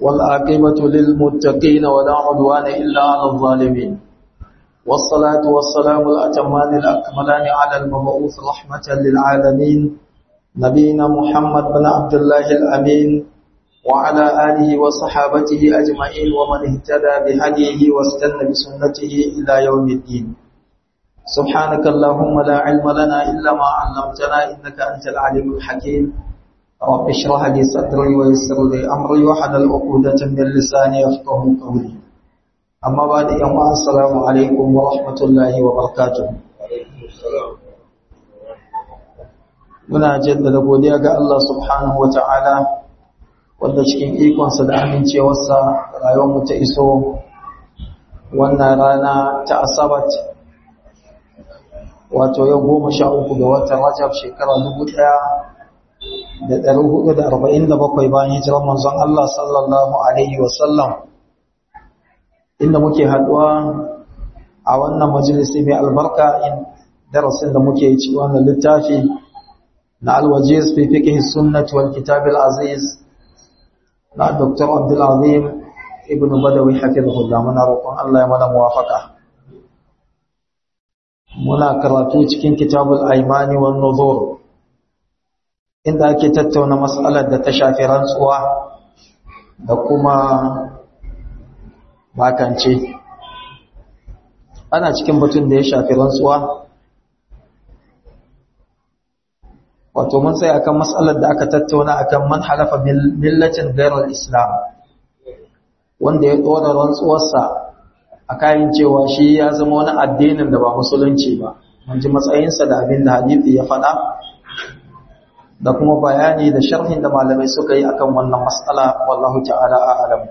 والعاقبة للمتقين ولا عدوان إلا على الظالمين والصلاة والسلام الأتمان الأكملان على المبعوث رحمة للعالمين نبينا محمد بن عبد الله الأمين وعلى آله وصحابته أجمعين ومن اهتدى بهديه واستنى بسنته إلى يوم الدين سبحانك اللهم لا علم لنا إلا ما علمتنا إنك أنت العليم الحكيم رب اشرح لي صدري ويسر لي أمري وحلل عقدة من لساني يفقه قولي أما بعد يوم السلام عليكم ورحمة الله وبركاته muna jaddada godiya ga Allah subhanahu wa ta'ala wanda cikin ikonsa da amincewarsa rayuwarmu ta iso wannan rana ta asabat wato yau goma sha uku ga watan rajab shekara dubu ɗaya da ɗari hudu da arba'in da bakwai bayan hijirar manzon Allah sallallahu alaihi wasallam inda muke haɗuwa a wannan majalisi mai albarka in darasin da muke yi ci wannan littafi na alwajiz fi fiqh sunnah wal kitab al aziz na dr abdul azim ibn badawi hafizahullah muna roƙon Allah ya mana muwafaka muna karatu cikin kitabul aimani wan nuzur inda ake tattauna mas'alar da ta shafi rantsuwa da kuma bakance ana cikin batun da ya shafi rantsuwa wato mun sai akan mas'alar da aka tattauna akan man halafa millatin ghairal islam wanda ya dora rantsuwarsa a kayan cewa shi ya zama wani addinin da ba musulunci ba mun ji matsayinsa da abin da hadisi ya faɗa da kuma bayani da sharhin da malamai suka yi akan wannan mas'ala wallahu ta'ala a'lam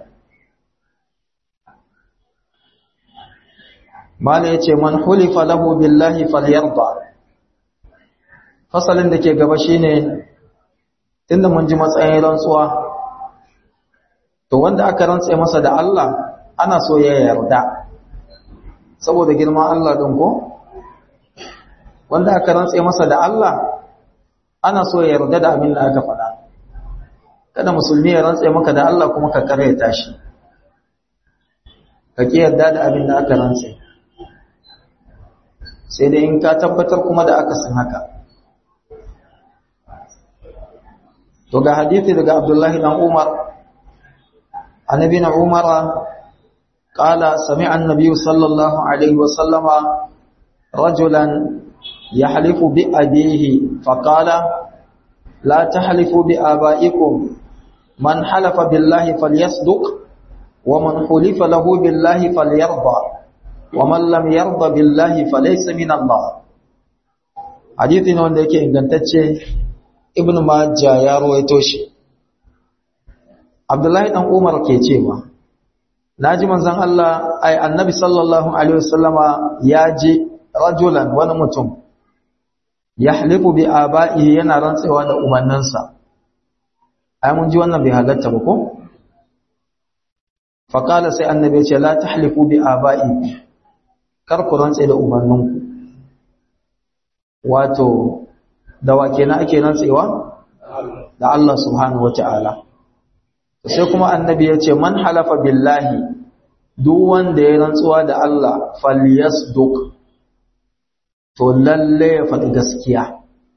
mala yace man hulifa lahu billahi falyarda fasalin da ke gaba shine tunda mun ji matsayin rantsuwa to wanda aka rantsa masa da Allah ana so ya yarda saboda girman Allah din ko wanda aka rantsa masa da Allah ana so ya yarda da abin da aka faɗa kada musulmi ya rantsa maka da Allah kuma ka karyata shi ka ki yarda da abin da aka rantsa sai dai in ka tabbatar kuma da aka san haka to ga hadisi daga Abdullahi dan Umar annabi na Umar qala sami'a an-nabiy sallallahu alaihi wa sallama rajulan yahlifu bi abihi faqala la tahlifu bi abaikum man halafa billahi falyasduq wa man hulifa lahu billahi falyarda wa man lam yarda billahi falaysa min Allah hadisi ne wanda yake ingantacce ibn majah ya rawaito shi abdullahi dan umar ke cewa naji manzon Allah ai annabi sallallahu alaihi wasallama ya ji rajulan wani mutum yahlifu bi aba'ihi yana rantsewa da umannansa ai mun ji wannan bai halatta ba ko faqala sai annabi ya ce la tahlifu bi aba'i kar ku rantse da umanninku wato da wa kenan ake rantsewa da Allah subhanahu wata'ala sai kuma annabi ya ce man halafa billahi duk wanda ya rantsuwa da Allah falyasduq to lalle ya faɗi gaskiya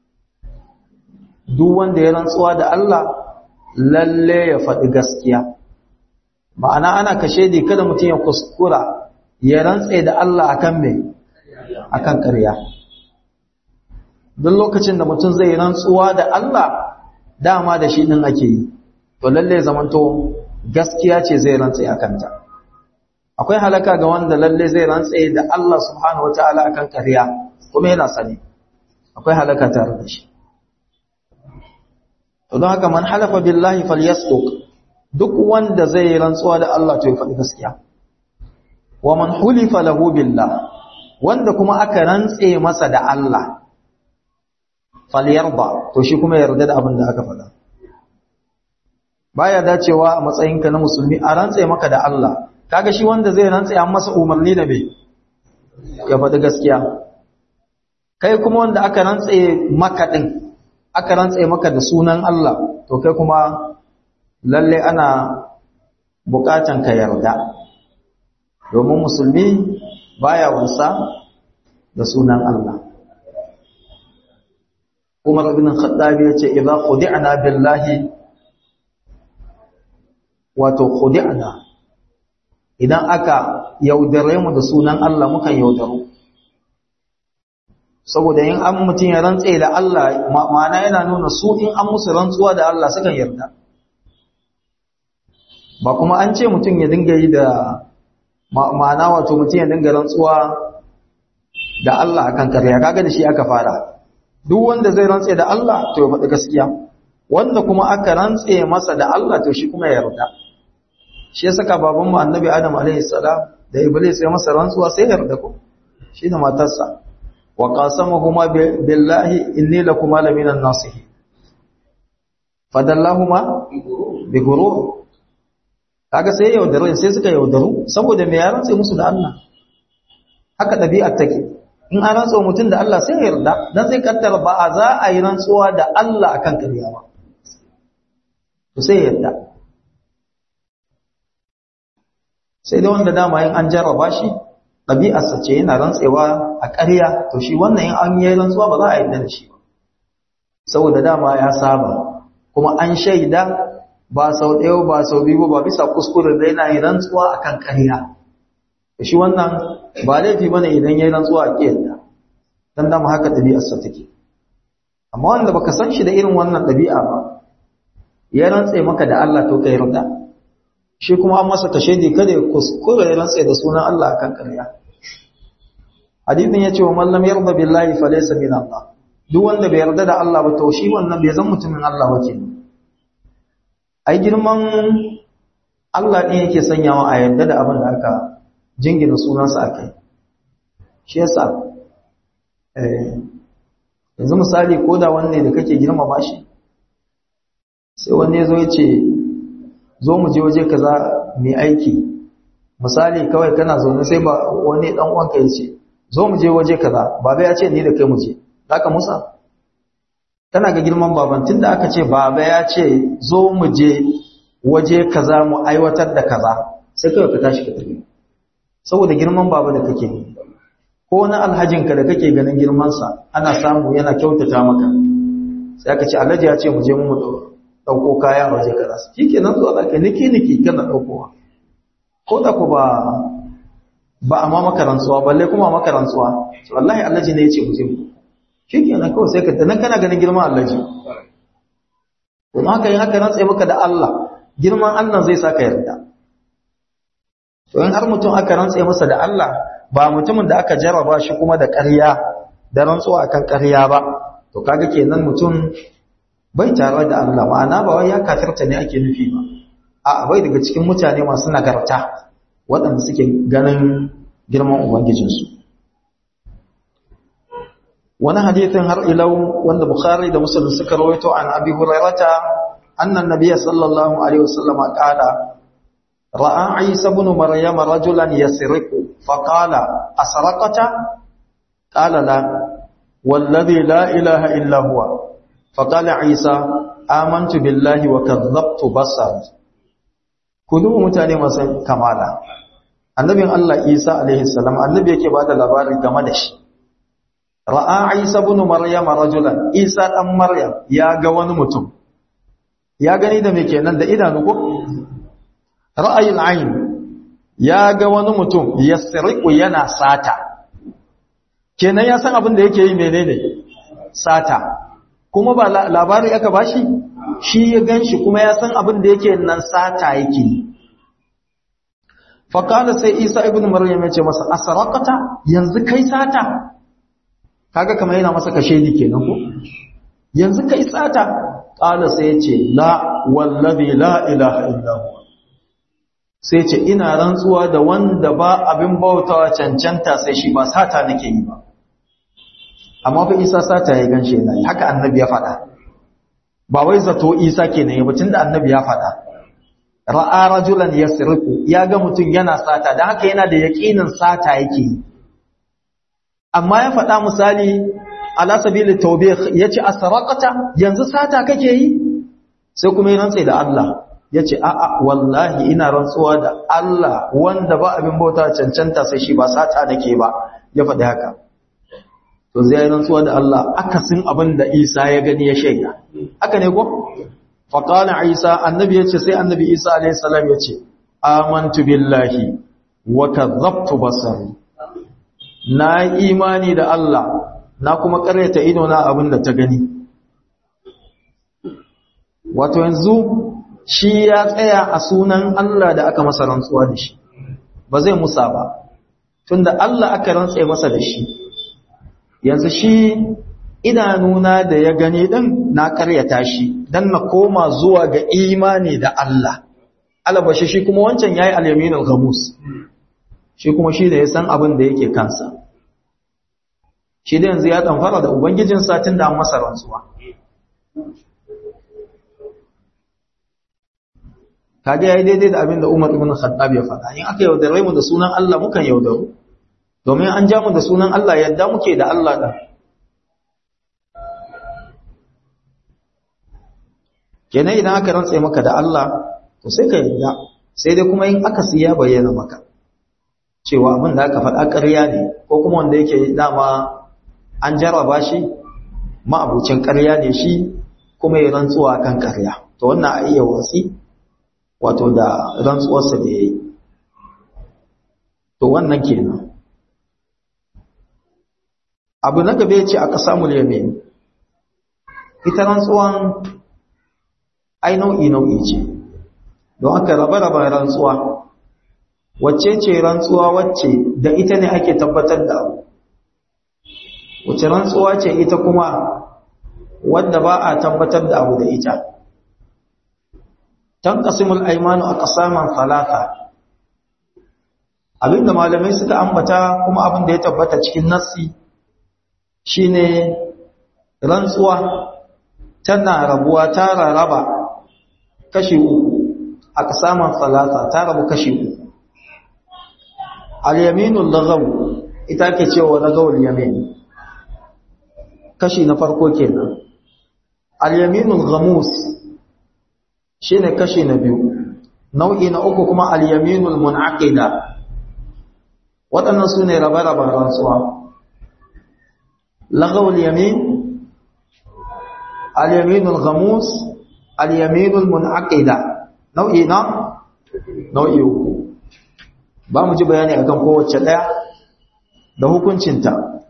duk wanda ya rantsuwa da Allah lalle ya faɗi gaskiya ma'ana ana kashe di kada mutum ya kuskura ya rantse da Allah akan me akan ƙarya duk lokacin da mutum zai rantsuwa da Allah dama da shi din ake yi to lalle zamanto gaskiya ce zai rantse akan ta akwai halaka ga wanda lalle zai rantse da Allah subhanahu wataala akan ƙarya kuma yana sani akwai halaka tare da shi to don haka man halafa billahi falyasduq duk wanda zai rantsuwa da Allah to ya faɗi gaskiya wa man hulifa lahu billah wanda kuma aka rantse masa da Allah falyarda to shi kuma yarda da abin da aka faɗa baya dacewa a matsayinka na musulmi a rantse maka da Allah kaga shi wanda zai rantse an masa umarni da me ya faɗi gaskiya kai kuma wanda aka rantse maka din aka rantse maka da sunan Allah to kai kuma lalle ana bukatan ka yarda domin musulmi baya wasa da sunan Allah Umar ibn Khattab ya ce idza khudi'na billahi wato khudi'na idan aka yaudare mu da sunan Allah mukan yaudaru saboda in an mutum ya rantse da Allah ma'ana yana nuna su in an musu rantsuwa da Allah sukan yarda ba kuma an ce mutum ya dinga yi da ma'ana wato mutum ya dinga rantsuwa da Allah akan karya kaga da shi aka fara duk wanda zai rantse da Allah to ya faɗi gaskiya wanda kuma aka rantse masa da Allah to shi kuma ya yarda shi ya saka baban mu annabi Adam alaihi salam da Iblis ya masa rantsuwa sai ya yarda ko shi da matarsa wa qasamahuma billahi inni lakuma laminan nasihin fadallahuma bi gurur kaga sai yaudaru sai suka yaudaru saboda me ya rantse musu da Allah haka dabi'ar take in an rantsa mutum da Allah sai ya yarda dan sai kaddara ba a za a yi rantsuwa da Allah akan kariya ba to sai ya yarda sai da wanda dama yin an jarraba shi ɗabi'arsa ce yana rantsewa a ƙarya to shi wannan yin an yi rantsuwa ba za a yarda da shi ba saboda dama ya saba kuma an shaida ba sau ɗaya ba sau biyu ba bisa kuskure da yana yi rantsuwa akan ƙarya shi wannan ba laifi bane idan yayi rantsuwa a kiyarda dan dama haka ɗabi'arsa take amma wanda baka san shi da irin wannan ɗabi'a ba ya rantse maka da Allah to kai yarda shi kuma an masa kashedi kada ya kuskure ya rantse da sunan Allah akan ƙarya hadithin yace wa man lam yarda billahi falaysa min Allah duk wanda bai yarda da Allah ba to shi wannan bai zan mutumin Allah ba kenan ai girman Allah ɗin yake sanyawa a yarda da abin da aka jingina sunansa a kai shi yasa yanzu misali ko da wanne da kake girmama shi sai wanne ya zo ya ce zo mu je waje kaza mai aiki misali kawai kana zaune sai ba wani dan uwanka ya ce zo mu je waje kaza baba ya ce ni da kai mu je zaka musa kana ga girman baban tunda aka ce baba ya ce zo mu je waje kaza mu aiwatar da kaza sai kawai ka tashi ka tafi saboda girman baba da kake ko wani alhajinka da kake ganin girmansa ana samu yana kyautata maka sai aka ce alhaji ya ce mu je mu dauko kaya waje kaza shike nan zuwa zaka niki niki kana daukowa ko da ku ba ba a ma maka rantsuwa balle kuma maka rantsuwa wallahi alhaji ne ya ce mu je mu shikenan kawai sai ka nan kana ganin girman alhaji kuma haka yin haka rantsa maka da Allah girman Allah zai saka yarda to in har mutum aka rantse masa da Allah ba mutumin da aka jarraba shi kuma da ƙarya da rantsuwa akan ƙarya ba to kaga kenan mutum bai tare da Allah ma'ana ba wai ya kafirta ne ake nufi ba a bai daga cikin mutane masu nagarta waɗanda suke ganin girman ubangijinsu wani hadithin har ilau wanda bukhari da muslim suka rawaito an abi hurairata annan nabiyya sallallahu alaihi wasallam qala ra'a isa ibn maryam rajulan yasriqu faqala asraqata qala la والذي لا إله إلا هو فقال عيسى آمنت بالله وكذبت بصر كلوا mutane masu kamala annabin Allah Isa alaihi salam annabi yake bada labari game da shi ra'a Isa ibn Maryam rajulan Isa dan Maryam ya ga wani mutum ya gani da me kenan da idanu ko ra'ayil ayn ya ga wani mutum yasriqu yana sata kenan ya san abin da yake yi menene sata kuma ba labari aka bashi shi ya ganshi kuma ya san abin da yake nan sata yake yi faƙala sai isa ibn maryam ya ce masa asaraqata yanzu kai sata kaga kamar yana masa kashe ni kenan ko yanzu kai sata ƙala sai ya ce la wallazi la ilaha illa huwa sai ce ina rantsuwa da wanda ba abin bautawa cancanta sai shi ba sata nake yi ba amma fa isa sata ya ganshe yana haka annabi ya faɗa ba wai zato isa kenan ya batun da annabi ya faɗa ra'a rajulan yasriqu ya ga mutum yana sata dan haka yana da yaqinin sata yake yi amma ya faɗa misali ala sabili tawbih yace asraqata yanzu sata kake yi sai kuma ya rantsa da Allah yace a'a wallahi ina rantsuwa da Allah wanda ba abin bauta cancanta sai shi ba sata nake ba ya faɗi haka to zai yi rantsuwa da Allah akasin abin da Isa ya gani ya shaida haka ne ko fa qala Isa annabi yace sai annabi Isa alayhi salam yace amantu billahi wa kadhabtu basari na imani da Allah na kuma karyata ido na abin da ta gani wato yanzu shi ya tsaya a sunan Allah da aka masa rantsuwa da shi ba zai musa ba tunda Allah aka rantse masa da shi yanzu shi idanuna da ya gani din na karyata shi dan na koma zuwa ga imani da Allah alabashi shi kuma wancan yayi al-yaminul ghamus shi kuma shi da ya san abin da yake kansa shi da yanzu ya tamfara da ubangijin satin da an masa rantsuwa kage yayi daidai da abin da Umar ibn Khattab ya faɗa in aka yaudare mu da sunan Allah mukan yaudaru domin an ja mu da sunan Allah yadda muke da Allah da kenan idan aka rantsa maka da Allah to sai ka yarda sai dai kuma in aka siya bayyana maka cewa abin da aka faɗa ƙarya ne ko kuma wanda yake dama an jarraba shi ma'abucin ƙarya ne shi kuma ya rantsuwa kan ƙarya to wannan a iya watsi wato da rantsuwarsa da ya yi to wannan kenan abu na gaba ya ce a ƙasa yamin ita rantsuwan ai nau'i nau'i ce don haka raba-raba rantsuwa wacce ce rantsuwa wacce da ita ne ake tabbatar da abu wacce rantsuwa ce ita kuma wadda ba a tabbatar da abu da ita tanqasimul aymanu aqsaman thalatha abinda malamai suka ambata kuma abin da ya tabbata cikin nassi shine rantsuwa tana rabuwa ta raraba kashi uku aqsaman thalatha ta rabu kashi uku al-yaminul laghaw ita ke cewa laghawul yamin kashi na farko kenan al-yaminul ghamus shine kashi na biyu nau'i na uku kuma al-yaminul munaqida waɗannan su ne rabe-raben rantsuwa lagawul yamin al-yaminul ghamus al-yaminul munaqida nau'i na nau'i uku ba mu ji bayani akan kowace ɗaya da hukuncinta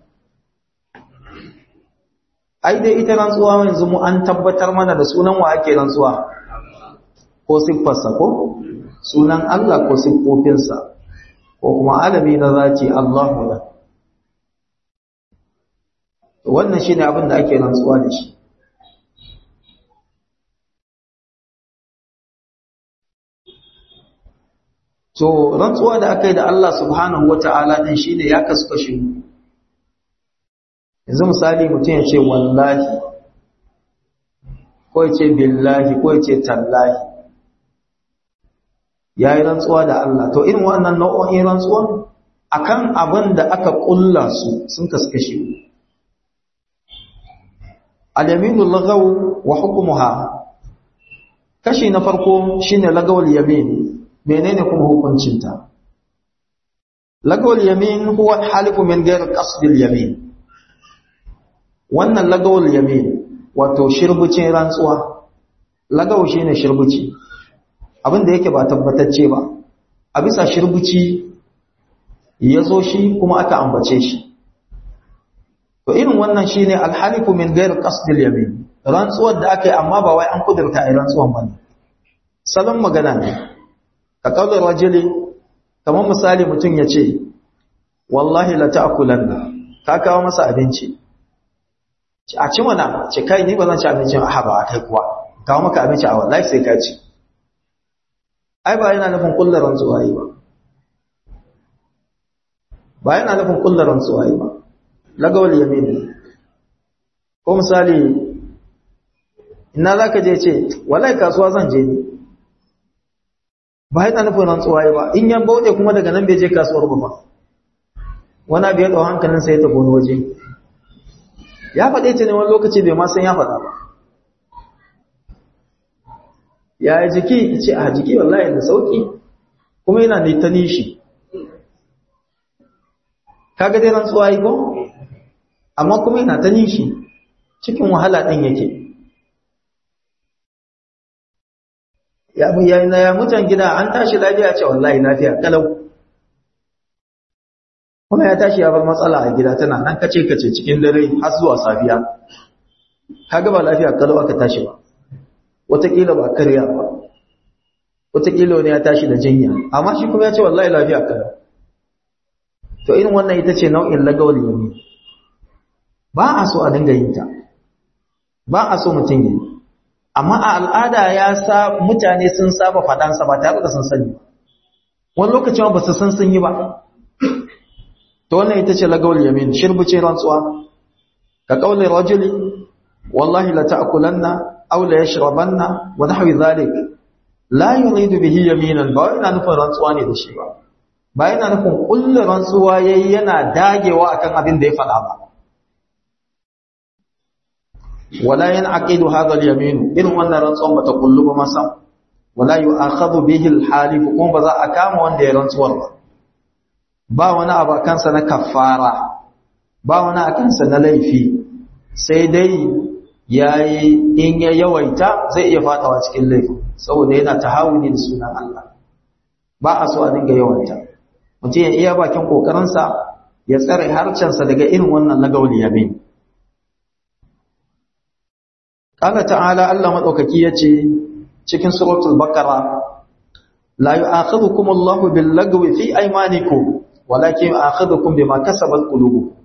ai dai ita rantsuwa yanzu mu an tabbatar mana da sunan wa ake rantsuwa ko siffarsa ko sunan Allah ko siffofinsa ko kuma alami na zaci Allahu da wannan shine abin da ake rantsuwa da shi to rantsuwa da aka yi da Allah subhanahu wata'ala din shine ya kasu kashi yanzu misali mutum ya ce wallahi ko ya ce billahi ko ya ce tallahi ya yi rantsuwa da Allah to irin wannan nau'o'in rantsuwan akan abin da aka kulla su sun kaskashe al-yaminul lagaw wa hukmuha kashi na farko shine lagawul yamin menene kuma hukuncinta lagawul yamin huwa halifu min ghairi qasdil yamin wannan lagawul yamin wato shirbucin rantsuwa lagaw shine shirbuci abin da yake ba tabbatacce ba a bisa shirbuci ya zo shi kuma aka ambace shi to irin wannan shine alhalifu min ghairi qasdil yamin rantsuwar da aka yi amma ba wai an kudurta a rantsuwan bane salon magana ne ka kaula rajuli kamar misali mutum ya ce wallahi la ta'kulanna ka kawo masa abinci a ci mana ce kai ni ba zan ci abincin a haba kai kuwa kawo maka abinci a wallahi sai ka ci ai ba yana nufin kullar rantsuwa yi ba ba yana nufin kullar rantsuwa yi ba lagawal yamin ko misali ina za ka je ce wallahi kasuwa zan je ni ba yana nufin rantsuwa yi ba in yan bauɗe kuma daga nan bai je kasuwar ba wani abu ya ɗau hankalin sai ta goni waje ya faɗe ta ne wani lokaci bai ma san ya faɗa ba ya jiki ce a jiki wallahi da sauki kuma yana ne ta nishi kaga dai rantsuwa yi ko amma kuma yana ta nishi cikin wahala din yake ya ya ya mutan gida an tashi lafiya ce wallahi lafiya kalau kuma ya tashi ya bar matsala a gida tana nan kace kace cikin dare har zuwa safiya kaga ba lafiya kalau aka tashi ba wataƙila ba karya ba wataƙila wani ya tashi da jinya amma shi kuma ya ce wallahi lafiya kalau to irin wannan ita ce nau'in lagawar yami ba a so a dinga yin ta ba a so mutum yi amma a al'ada ya sa mutane sun saba faɗansa ba tare da sun sani wani lokacin ba su san sun yi ba to wannan ita ce lagawar yamin shirbuce rantsuwa ka kaulin rajuli wallahi la ta'kulanna aw la yashrabanna wa nahwi dhalik la yuridu bihi yaminan ba yana nufin rantsuwa ne da shi ba ba yana nufin kullu rantsuwa yayi yana dagewa akan abin da ya faɗa ba wala yanqidu hadha al-yamin irin wannan rantsuwan bata kullu ba masa wala yu'akhadhu bihi al-halif kuma ba za a kama wanda ya rantsuwar ba ba wani abu kansa na kafara ba wani akansa na laifi sai dai yayi in ya yawaita zai iya fadawa cikin laifi saboda yana tahawuni da sunan Allah ba a so a dinga yawaita mutum ya iya bakin kokarinsa ya tsare harcensa daga irin wannan lagawli yamin Allah ta'ala Allah madaukaki yace cikin suratul baqara la yu'akhidhukum Allahu bil lagwi fi aymanikum walakin yu'akhidhukum bima kasabat qulubukum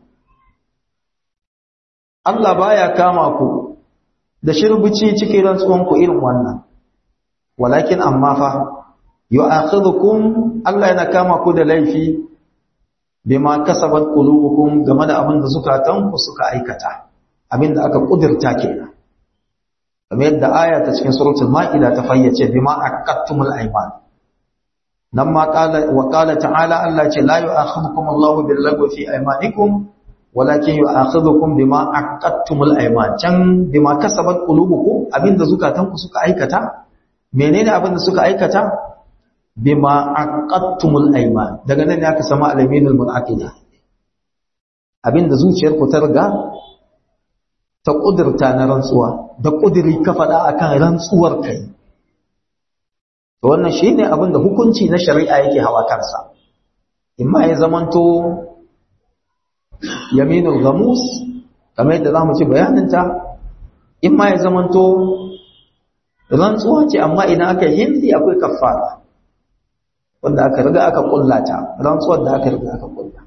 Allah baya kama ku da shirbici cikin rantsuwan ku irin wannan walakin amma fa yu'akhidhukum Allah yana kama ku da laifi bima kasabat qulubukum game da abin da zukatanku suka aikata abin da aka kudirta kenan kamar yadda aya ta cikin suratul ma'ida ta fayyace bima aqattumul ayman nan ma qala wa qala ta'ala Allah ce la yu'akhidhukum Allahu bil lagwi fi aymanikum walakin yu'akhidhukum bima aqattumul ayman can bima kasabat qulubukum abinda zukatanku suka aikata menene abinda suka aikata bima aqattumul ayman daga nan ne aka sama al-yaminul munaqida abinda zuciyarku ta riga ta ƙudurta na rantsuwa da ƙuduri ka faɗa a kan rantsuwar kai to wannan shi ne abin da hukunci na shari'a yake hawa kansa imma ya zamanto yaminul gamus kamar yadda za mu ci bayaninta imma ya zamanto rantsuwa ce amma idan aka yi hindi akwai kafara wanda aka riga aka ƙullata rantsuwar da aka riga aka ƙulla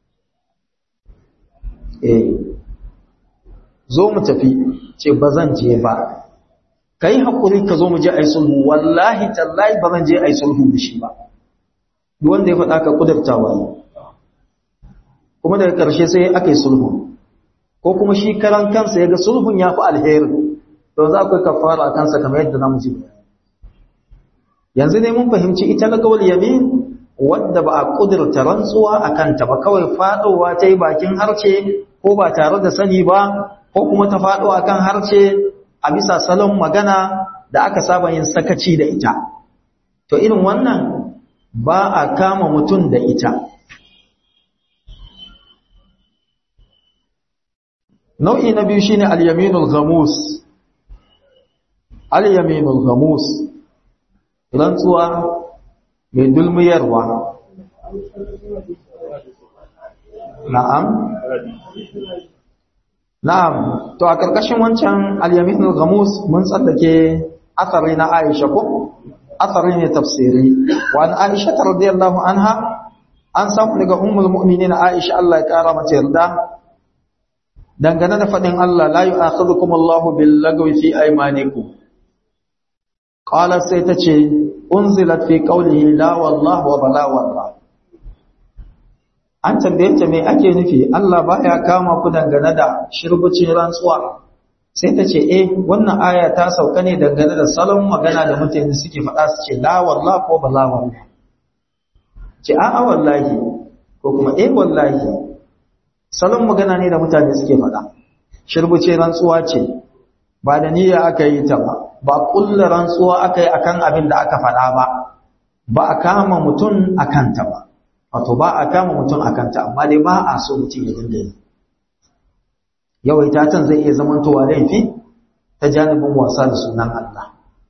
eh zo mu tafi ce ba zan je ba ka yi haƙuri ka zo mu je a yi sulhu wallahi tallahi ba zan je a yi sulhu da shi ba wanda ya faɗa ka ƙudurtawa ne kuma daga ƙarshe sai aka yi sulhu ko kuma shi karan kansa ya ga sulhun ya fi alheri to za ku kafara a kansa kamar yadda na mu ji yanzu ne mun fahimci ita na gawal yamin wadda ba a ƙudurta rantsuwa a kanta ba kawai faɗowa ta yi bakin harce ko ba tare da sani ba ko kuma ta faɗo a kan harce a bisa salon magana da aka saba yin sakaci da ita to irin wannan ba a kama mutum da ita nau'i na biyu shine al-yaminul ghamus al-yaminul ghamus rantsuwa mai dulmiyarwa na'am Na'am, to a ƙarƙashin wancan al-yaminul ghamus mun tsallake athari na Aisha ko? Athari ne tafsiri. Wa an Aisha radiyallahu anha an samu daga ummul mu'minin Aisha Allah ya kara mata yarda dangane da fadin Allah la yu'akhidhukum Allahu bil lagwi fi aymanikum. Qala sai ta ce unzilat fi qawlihi la wallahu wa bala wallah. an tambaye ta me ake nufi Allah baya kama ku dangane da shirbucin rantsuwa sai ta ce eh wannan aya ta sauka ne dangane da salon magana da mutane suke faɗa su ce la wallahi ko bala wallahi ce a'a wallahi ko kuma eh wallahi salon magana ne da mutane suke faɗa shirbuce rantsuwa ce ba da niyya aka yi ta ba ba kullu rantsuwa aka yi akan abin da aka faɗa ba ba a kama mutum akan ta ba wato ba a kama mutum akan ta amma dai ba a so mutum ya dinga yi yawaita can zai iya zamantowa laifi ta janibin wasa da sunan Allah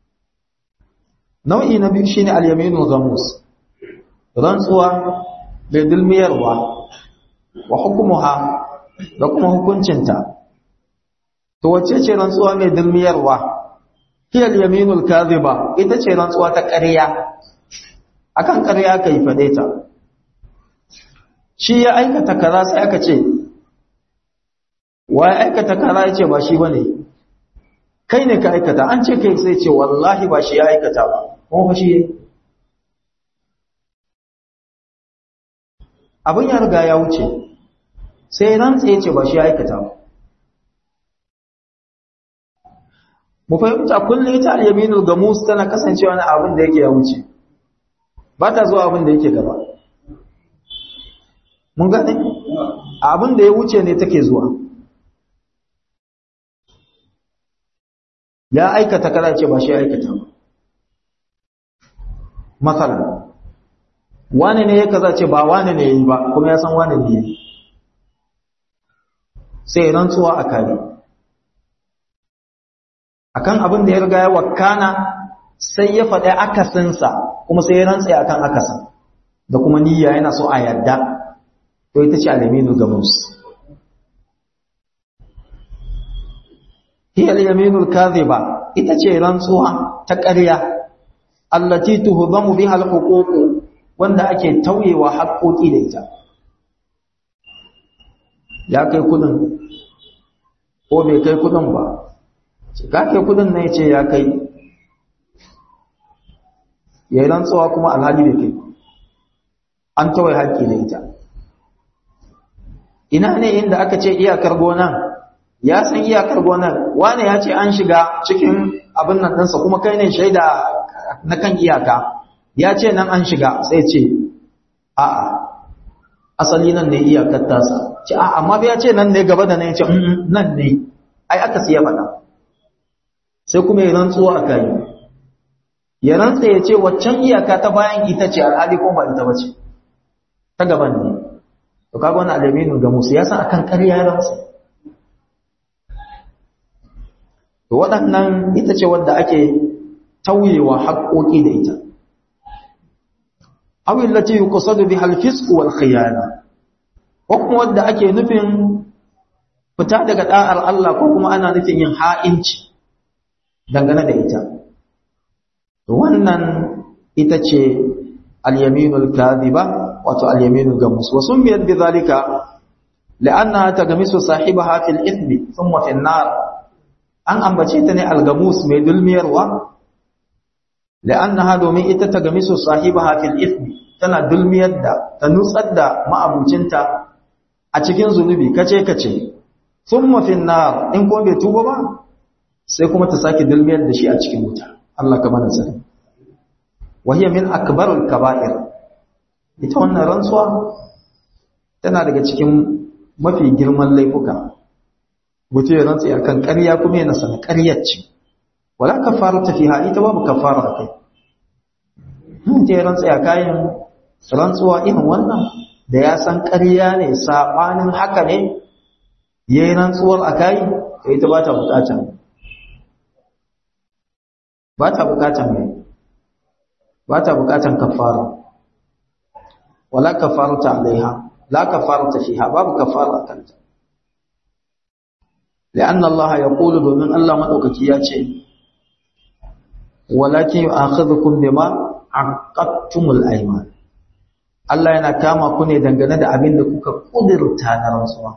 nau'i na biyu shine al-yaminu ghamus rantsuwa bai dulmiyarwa wa hukumuha da kuma hukuncinta to wacce ce rantsuwa mai dulmiyarwa hiya al-yaminul kadhiba ita ce rantsuwa ta ƙarya akan ƙarya kai fade ta shi ya aikata kaza sai aka ce wa ya aikata kaza yace ba shi bane kai ne ka aikata an ce kai sai ce wallahi ba shi ya aikata ba kuma fa shi abin ya riga ya wuce sai rantsa ya ce ba shi ya aikata ba mu fahimta kullum ita al-yaminul gamus tana kasancewa na abin da yake ya wuce ba ta zuwa abin da yake gaba mun gane abin da ya wuce ne take zuwa ya aikata kada ce ba shi ya aikata ba matsalan wane ne ya kaza ce ba wane ne ya yi ba kuma ya san wane ne ya yi sai rantsuwa a kare akan abin da ya riga ya wakana sai ya faɗi akasinsa kuma sai ya rantsa akan akasin da kuma niyya yana so a yadda to ita ce alaminu gamus hiya al-yaminul kadhiba ita ce rantsuwa ta ƙarya allati tuhdamu biha al-huquq wanda ake tauyewa haƙoƙi da ita ya kai kudin ko bai kai kudin ba ka kai kudin ne ce ya kai ya yi rantsuwa kuma alhaji bai kai an tawaye haƙƙi da ita ina ne inda aka ce iyakar gonan ya san iyakar gonan wane ya ce an shiga cikin abin nan ɗinsa kuma kai ne shaida na kan iyaka ya ce nan an shiga sai ce a'a asali nan ne iyakar tasa ce a'a amma ya ce nan ne gaba da nan ya ce nan ne ai aka siya faɗa sai kuma ya rantsuwa a kai ya rantsa ya ce waccan iyaka ta bayan ita ce alhali ko ba ita ba ce ta gaban ne to kaga wani alaminu ga musu ya san akan ƙarya ya rantsa to waɗannan ita ce wadda ake tauyewa haƙoƙi da ita aw allati yuqsadu biha al-fisq wal khiyana ko kuma wadda ake nufin fita daga da'ar Allah ko kuma ana nufin yin ha'inci dangane da ita to wannan ita ce al-yaminul kadhiba wato al-yaminul gamus wa sumbiyat bidhalika la'annaha tagamisu sahibaha fil ithmi thumma fil nar an ambace ta ne al-gamus mai dulmiyarwa la'annaha domin ita tagamisu sahibaha fil ithmi tana dulmiyar da ta nutsar da ma'abucinta a cikin zunubi kace kace thumma fil nar in ko bai tuba ba sai kuma ta sake dulmiyar da shi a cikin wuta Allah ka mana sani wahiya min akbarul kaba'ir ita wannan rantsuwa tana daga cikin mafi girman laifuka mutum ya rantsa akan ƙarya kuma yana sana ƙaryar ce wala kafaru ta fiha ita babu kafara a kai mutum ya rantsa ya kayan rantsuwa irin wannan da ya san ƙarya ne saɓanin haka ne ya yi rantsuwar a kayi to ita ba ta buƙatan ba ta buƙatan mai ba ta buƙatan kafara wala kafaru ta alaiha la kafaru ta fiha babu kafara a kanta لأن الله يقول domin Allah madaukaki ya ce walakin yu'akhidhukum bima aqadtumul ayman Allah yana kama ku ne dangane da abin da kuka kudirta na rantsuwa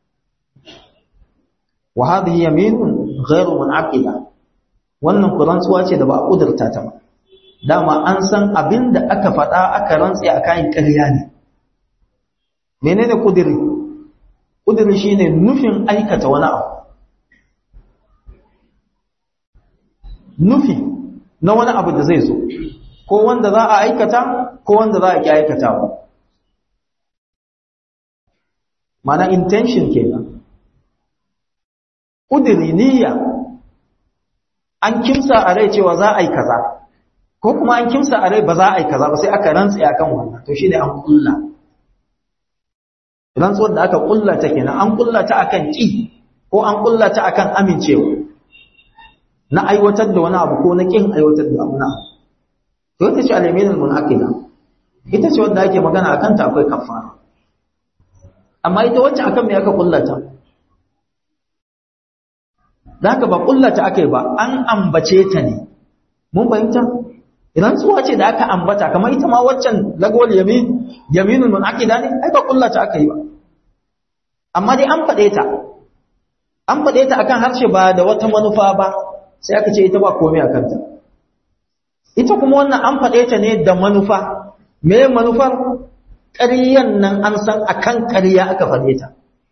wa hadhihi yaminun ghairu munaqida wannan ku rantsuwa ce da ba a kudirta ta ba dama an san abin da aka faɗa aka rantse a kayan ƙarya ne menene kudiri kudiri shine nufin aikata wani abu nufi na wani abu da zai zo ko wanda za a aikata ko wanda za a ki aikata ba mana intention kenan ƙudiri niyya an kimsa a rai cewa za a yi kaza ko kuma an kimsa a rai ba za a yi kaza ba sai aka rantsa akan wannan to shine an kulla rantsuwar da aka kulla ta kenan an kulla ta akan ki ko an kulla ta akan amincewa na aiwatar da wani abu ko na kin aiwatar da abu na to ita ce al-yaminul munaqida ita ce wanda ake magana akan ta akwai kafara amma ita wacce akan me aka kulla ta zaka ba kulla ta akai ba an ambace ta ne mun fahimta idan tsuwa ce da aka ambata kamar ita ma waccan lagwal yamin yaminul munaqida ne ai ba kulla ta aka yi ba amma dai an faɗe ta an faɗe ta akan harshe ba da wata manufa ba sai aka ce ita ba komai a kanta ita kuma wannan an faɗe ta ne da manufa me manufar ƙaryan nan an san akan ƙarya aka faɗe ta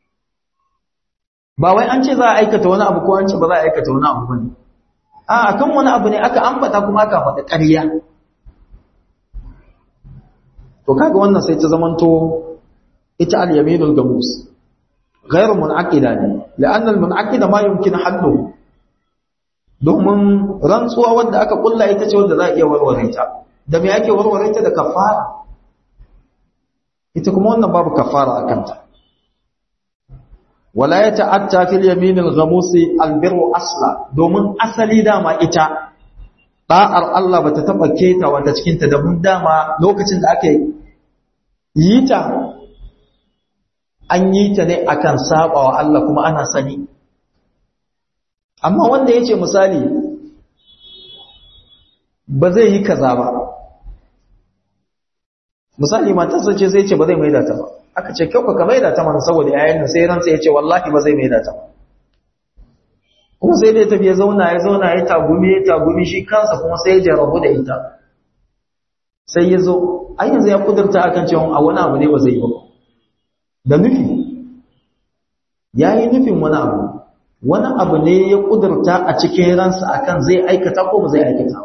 ba wai an ce za a aikata wani abu ko an ce ba za a aikata wani abu ba ne a akan wani abu ne aka ambata kuma aka faɗi ƙarya to kaga wannan sai ta zamanto ita al-yaminul gamus ghayr munaqida ne la'anna al-munaqida ma yumkin halluhu domin rantsuwa wanda aka kulla ita ce wanda za a iya warware ta da me ake warware ta da kafara ita kuma wannan babu kafara akan ta wala ya ta'atta fil yamin al-ghamusi al-birru asla domin asali dama ita da'ar Allah bata taba keta wata cikin ta da mun dama lokacin da aka yi ta an yi ta ne akan sabawa Allah kuma ana sani amma wanda yace misali ba zai yi kaza ba misali matarsa ce sai ce ba zai maida ta ba aka ce kyau ka maida ta mana saboda yayin nan sai ransa ya ce wallahi ba zai maida ta ba kuma sai dai tafi ya zauna ya zauna ya tagumi ya tagumi shi kansa kuma sai ya jarabu da ita sai ya zo ai yanzu ya kudurta akan cewa a wani abu ne ba zai yi ba da nufi ya yi nufin wani abu wani abu ne ya kudurta a cikin ransa akan zai aikata ko ba zai aikata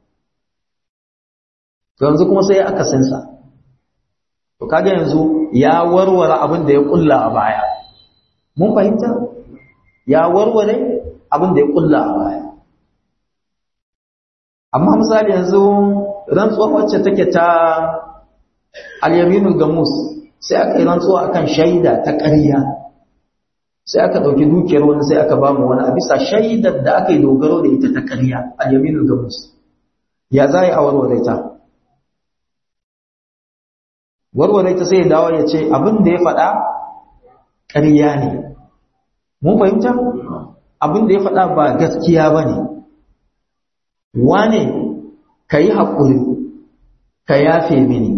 yanzu kuma sai aka sinsa to kaga yanzu ya warware abin da ya kulla a baya mun fahimta ya warware abin da ya kulla a baya amma misali yanzu rantsuwa wacce take ta al-yaminul gamus sai aka yi rantsuwa akan shaida ta ƙarya sai aka ɗauki dukiyar wani sai aka ba mu wani a bisa shaidar da aka yi dogaro da ita ta ƙarya al-yaminul gamus ya za a warware ta warware ta sai ya dawo ya ce abin da ya faɗa ƙarya ne mun fahimta abin da ya faɗa ba gaskiya ba ne wane ka yi haƙuri ka yafe mini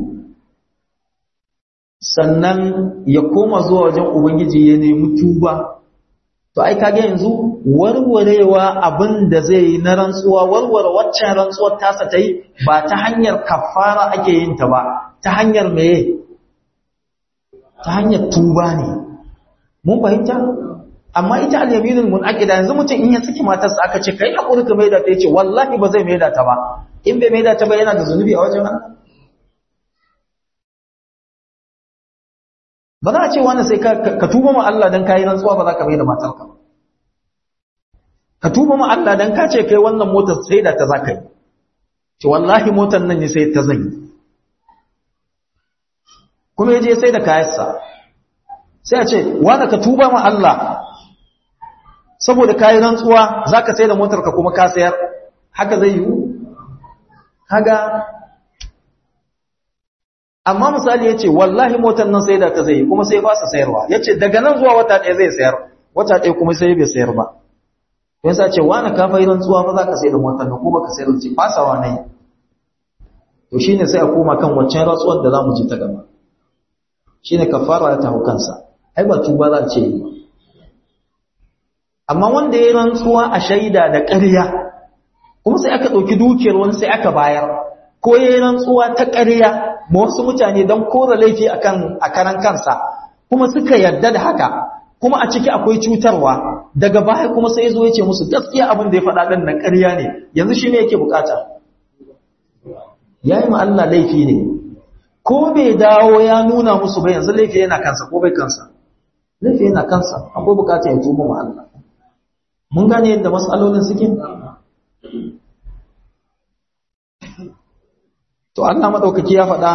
sannan ya koma zuwa wajen ubangiji ya nemi tuba to ai kage yanzu warwarewa abin da zai yi na rantsuwa warware waccan rantsuwar tasa ta yi ba ta hanyar kafara ake yin ta ba ta hanyar meye ta hanyar tuba ne mun fahimta amma ita al-yaminul munaqida yanzu mutum in ya saki matarsa aka ce kai hakuri ka maida ta yace wallahi ba zai maida ta ba in bai maida ta ba yana da zunubi a wajen Allah ba za a ce wani sai ka tuba ma Allah dan kai rantsuwa ba za ka maida matarka ka tuba ma Allah dan ka ce kai wannan motar sai da ta zaka yi ce wallahi motar nan ne sai ta zan yi kuma ya je sai da kayansa sai a ce wanda ka tuba ma Allah saboda kayi rantsuwa za ka sai da motarka kuma ka sayar haka zai yi haga amma misali ya ce wallahi motar nan sai da ka zai kuma sai ba su sayarwa ya ce daga nan zuwa wata ɗaya zai sayar wata ɗaya kuma sai bai sayar ba don sa ce wani ka fai rantsuwa ba za ka sai da motar nan kuma ka sayar ce fasawa ne to shine sai a koma kan waccan rantsuwar da za mu ji ta gaba shine kafara ta hukansa ai ba tuba za ce yi amma wanda ya rantsuwa a shaida da ƙarya kuma sai aka ɗauki dukiyar wani sai aka bayar ko ya yi rantsuwa ta ƙarya ma wasu mutane don kora laifi a karan kansa kuma suka yarda da haka kuma a ciki akwai cutarwa daga baya kuma sai ya zo ya ce musu gaskiya abin da ya faɗa ɗin na ƙarya ne yanzu shi ne yake bukata ya yi ma Allah laifi ne ko bai dawo ya nuna musu ba yanzu laifi yana kansa ko bai kansa laifi yana kansa akwai bukatar ya tuba ma Allah mun gane yadda matsalolin suke to Allah madaukaki ya faɗa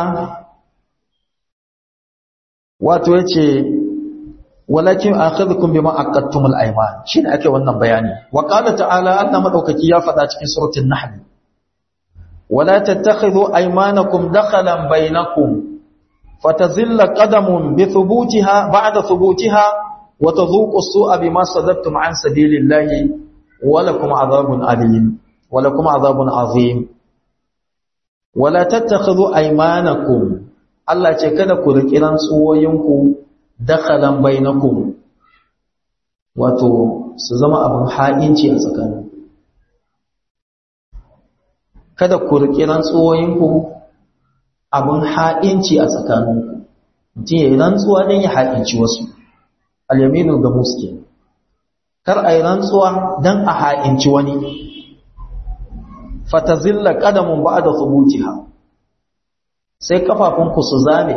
wato yace walakin akhadhukum bima aqadtumul ayman shine ake wannan bayani wa qala ta'ala Allah madaukaki ya faɗa cikin suratul nahl wala tattakhidhu aymanakum dakhalan bainakum fatazilla qadamun bi thubutiha ba'da thubutiha wa tadhuqu as-su'a bima sadattum an sabilillahi wa lakum 'adhabun alim wa lakum 'adhabun 'azim wala tattakhidhu aymanakum Allah ce kada ku riƙi rantsuwoyinku dakhalan bainakum wato su zama abin ha'inci a tsakanin kada ku riƙi rantsuwoyinku abin ha'inci a tsakaninku mutum ya yi rantsuwa don ya ha'inci wasu alyaminu ga muske kar a yi rantsuwa don a ha'inci wani fatazilla ƙadamun ba da subutiha sai kafafunku su zame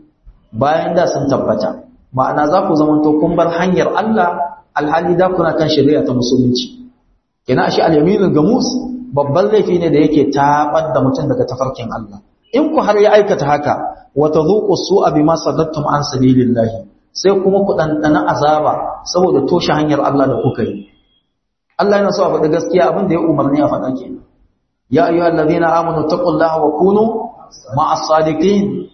bayan da sun tabbata ma'ana za ku zamanto kun bar hanyar Allah alhali da kuna kan shari'a ta musulunci kina shi al-yaminul gamus babban laifi ne da yake tabar da mutum daga tafarkin Allah in ku har ya aikata haka wa tadhuqu su'a bima sadattum an sabilillahi sai kuma ku dandana azaba saboda toshe hanyar Allah da kuka yi Allah yana so a faɗi gaskiya abin da ya umarni a faɗa kenan ya ayyuhallazina amanu taqullaha wa kunu ma'as sadiqin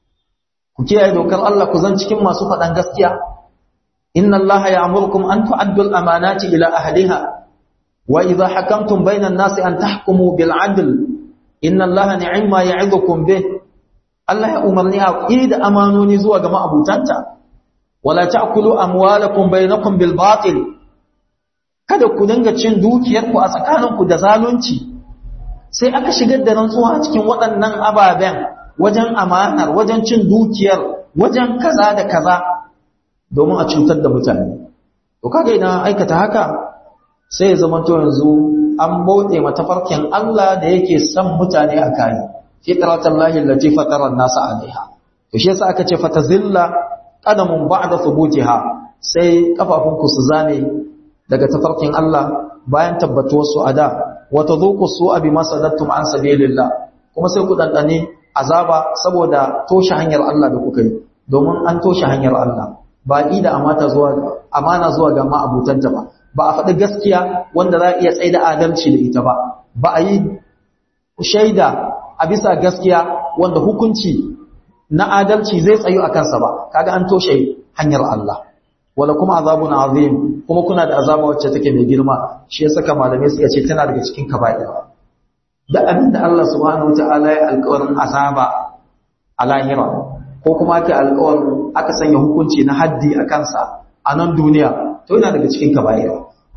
ku kiyaye dokar Allah ku zan cikin masu faɗan gaskiya inna Allah ya'murukum an tu'addu al-amanati ila ahliha wa idha hakamtum bayna an-nasi an tahkumu bil 'adl inna Allah ni'ma ya'idukum bih Allah ya umarni a da amanoni zuwa ga ma'abutanta wala ta'kulu amwalakum bainakum bil batil kada ku dinga cin dukiyarku a tsakaninku da zalunci sai aka shigar da rantsuwa a cikin waɗannan ababen wajen amanar wajen cin dukiyar wajen kaza da kaza domin a cutar da mutane to kaga idan aikata haka sai ya zama to yanzu an bauɗe matafarkin Allah da yake son mutane a kai fitratallahi allati fatara an-nasa alaiha to shi yasa aka ce fatazilla qadamun ba'da thubutiha sai kafafunku su zame daga tafarkin Allah bayan tabbatuwar su ada wa tadhuqu su'a bima sadattum an sabilillah kuma sai ku dandane azaba saboda toshe hanyar Allah da kuka yi domin an toshe hanyar Allah ba da amata zuwa amana zuwa ga ma'abutanta ba ba a faɗi gaskiya wanda za a iya tsaida adalci da ita ba ba a yi shaida a bisa gaskiya wanda hukunci na adalci zai tsayu a kansa ba kaga an toshe hanyar Allah wala kuma azabun azim kuma kuna da azaba wacce take mai girma shi ya saka malamai suka ce tana daga cikin kaba'ir da abin da Allah subhanahu wataala ya alƙawarin azaba a lahira ko kuma ake alƙawarin aka sanya hukunci na haddi a kansa a nan duniya to yana daga cikin kaba'ir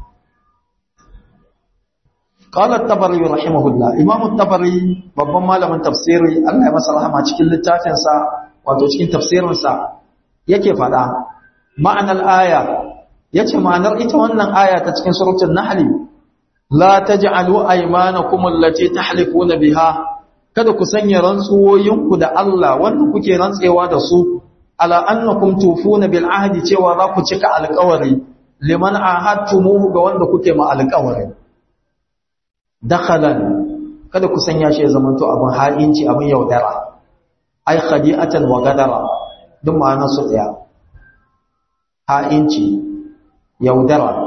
قال الطبري رحمه الله امام الطبري babban malamin tafsiri Allah ya masa rahama cikin littafin sa wato cikin tafsirin sa yake fada ma'anar aya yace ma'anar ita wannan aya ta cikin suratul nahl la taj'alu aymanakum allati tahlifuna biha kada ku sanya rantsuwoyinku da Allah wanda kuke rantsewa da su ala annakum tufuna bil ahdi cewa za ku cika alƙawari liman ahadtumuhu ga wanda kuke ma alƙawari dakhalan kada ku sanya shi ya zamanto abin ha'inci abin yaudara ai khadi'atan wa gadara duk ma'anar su daya ha'inci yaudara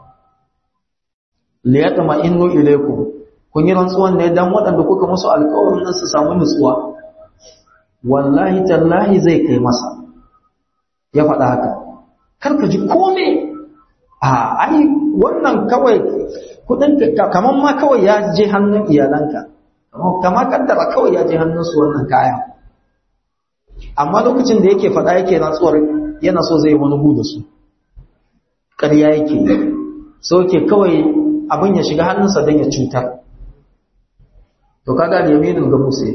li yatma innu ilaykum kun yi rantsuwan ne dan waɗanda kuka musu alƙawarin nan su samu nutsuwa wallahi tallahi zai kai masa ya faɗa haka karka ji kome a ai wannan kawai kudin kaman ma kawai ya je hannun iyalanka kama kaddara kawai ya je hannun su wannan kaya amma lokacin da yake faɗa yake rantsuwar yana so zai wani gu da su ƙarya yake so ke kawai abin ya shiga hannunsa don ya cutar to kaga da yaminin ga musa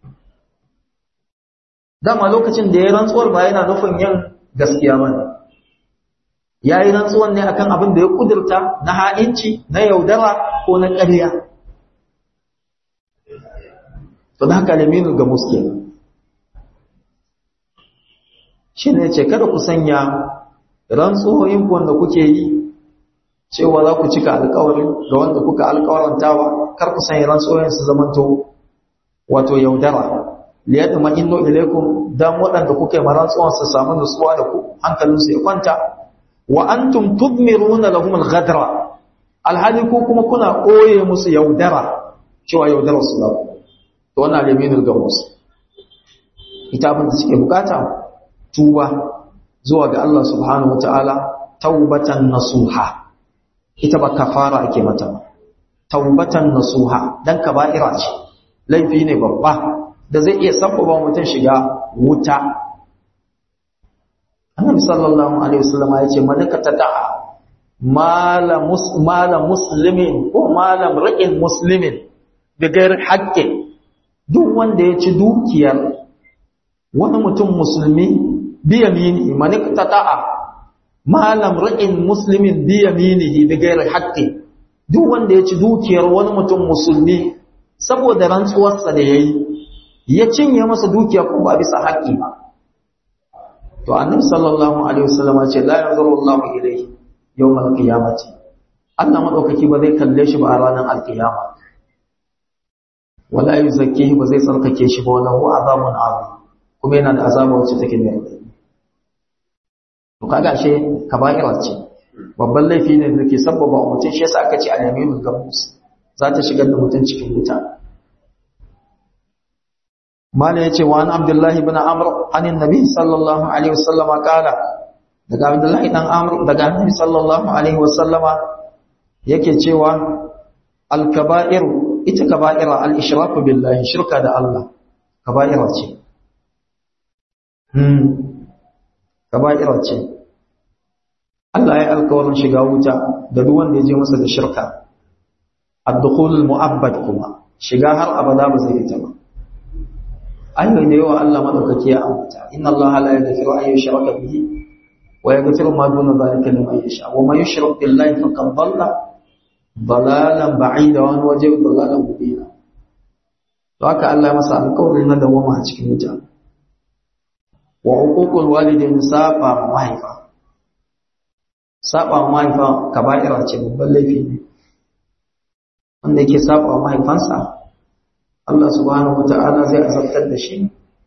dama lokacin da ya rantsuwar ba yana nufin yin gaskiya ba ne ya yi rantsuwan ne akan abin da ya kudurta na ha'inci na yaudara ko na ƙarya to da haka laminu ga muske shi ne ce kada ku sanya rantsuwoyin wanda kuke yi cewa za ku cika alƙawarin ga wanda kuka alƙawarantawa kar ku sanya rantsoyin su zamanto wato yaudara liyadma innu ilaykum dan waɗanda kuka yi marantsuwan su samu nutsuwa da ku hankalinsu ya kwanta wa antum tudmiruna lahum al-ghadra alhali ko kuma kuna koye musu yaudara cewa yaudara su da to wannan yaminul gamus ita abin da suke bukata tuba zuwa ga Allah subhanahu wataala taubatan nasuha ita ba kafara ake mata ba taubatan nasuha dan kaba'ira ce laifi ne babba da zai iya sabbaba mutum shiga wuta annabi sallallahu alaihi wasallam ya ce malaka tada'a mala muslimin ko malam ra'in muslimin da gairar haƙƙin duk wanda ya ci dukiyar wani mutum musulmi biya mini manik tata'a malam ra'in muslimin biya minihi da gairar haƙƙin duk wanda ya ci dukiyar wani mutum musulmi saboda rantsuwarsa da ya yi ya cinye masa dukiya kuma ba bisa haƙƙi ba to annabi sallallahu alaihi wasallam ce la yanzuru Allahu ilayhi yawmal qiyamati Allah madaukaki ba zai kalle shi ba a ranar alkiyama wala yuzakkihi ba zai tsarkake shi ba wala huwa azabun azim kuma yana da azaba wacce take mai radadi to kaga ashe kaba'ira ce babban laifi ne da ke sabbaba mutum shi yasa aka ce al-yaminul gamus za ta shigar da mutum cikin wuta mala yace wa an abdullahi ibn amr anin nabi sallallahu alaihi wasallama kala daga abdullahi dan amr daga annabi sallallahu alaihi wasallama yake cewa al-kaba'ir ita kaba'ira al-ishraku billahi shirka da Allah kaba'ira ce hmm kaba'ira ce Allah ya alkawarin shiga wuta da duk wanda ya je masa da shirka ad-dukhul al-mu'abbad kuma shiga har abada ba zai fita ba ayoyi da yawa Allah madaukaki ya ambata inna Allah la yaghfiru an yushraka bihi wa yaghfiru ma duna dhalika liman yasha wa man yushrik billahi faqad dhalla dalalan ba'ida wa wajib dalalan mubina to haka Allah masa alƙawarin na dawama a cikin wuta wa uququl walidain safa mahaifa saba mahaifa kaba'ira ce babban laifi ne wanda yake saba mahaifansa Allah subhanahu wata'ala zai azabtar da shi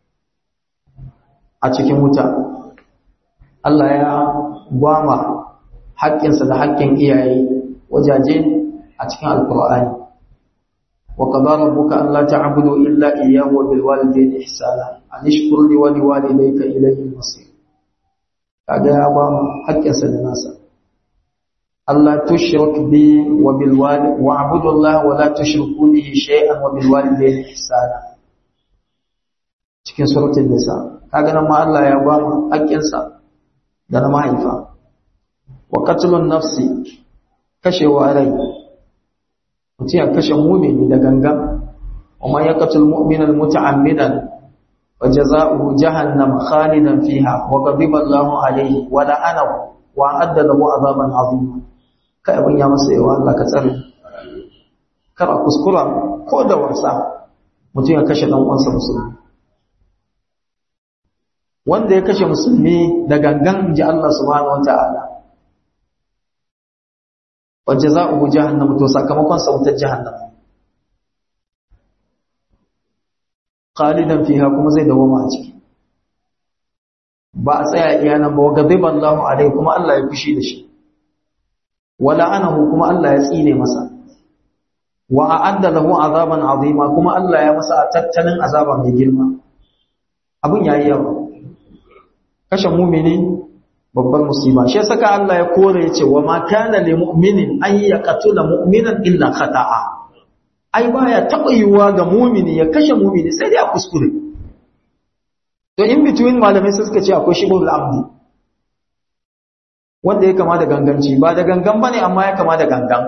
a cikin wuta Allah ya gwama haƙƙinsa da haƙƙin iyaye wajaje a cikin alkur'ani wa qadara rabbuka an la ta'budu illa iyyahu wa bil walidayni ihsana an ishkur li wa liwalidayka ilayhi al-masir kaga ya gwama haƙƙinsa da nasa Allah tushrik bi wa bil walid wa abudu Allah wa la tushriku bihi shay'an wa bil walidayni ihsana cikin suratul nisa kaga nan ma Allah ya ba mu haƙƙinsa da na mahaifa wa qatlun nafsi kashewa rai mutum ya kashe mumini da gangan wa man yaqtul mu'mina muta'ammidan wa jazaohu jahannam khalidan fiha wa ghadiba Allahu alayhi wa la'anahu wa adda lahu azaban 'azima kai abin ya masa yawa Allah ka tsare kar a kuskura ko da wasa mutum ya kashe dan uwansa musulmi wanda ya kashe musulmi da gangan ji Allah subhanahu wata'ala wa jazaohu jahannam to sakamakon sa wutar jahannam khalidan fiha kuma zai dawoma a ciki ba a tsaya iya nan ba wa ghadiba Allahu alaihi kuma Allah ya fushi da shi wala anahu kuma Allah ya tsine masa wa a'adda lahu azaban azima kuma Allah ya masa tattalin azaba mai girma abun yayi yawa kashe mu'mini babbar musiba shi saka Allah ya kore yace wa ma kana lil mu'minin an yaqtula mu'minan illa khata'a ai baya taba yiwa ga mu'mini ya kashe mu'mini sai dai a kuskure to in between malamai suka ce akwai shibul amdi wanda ya kama da ganganci ba da gangan bane amma ya kama da gangan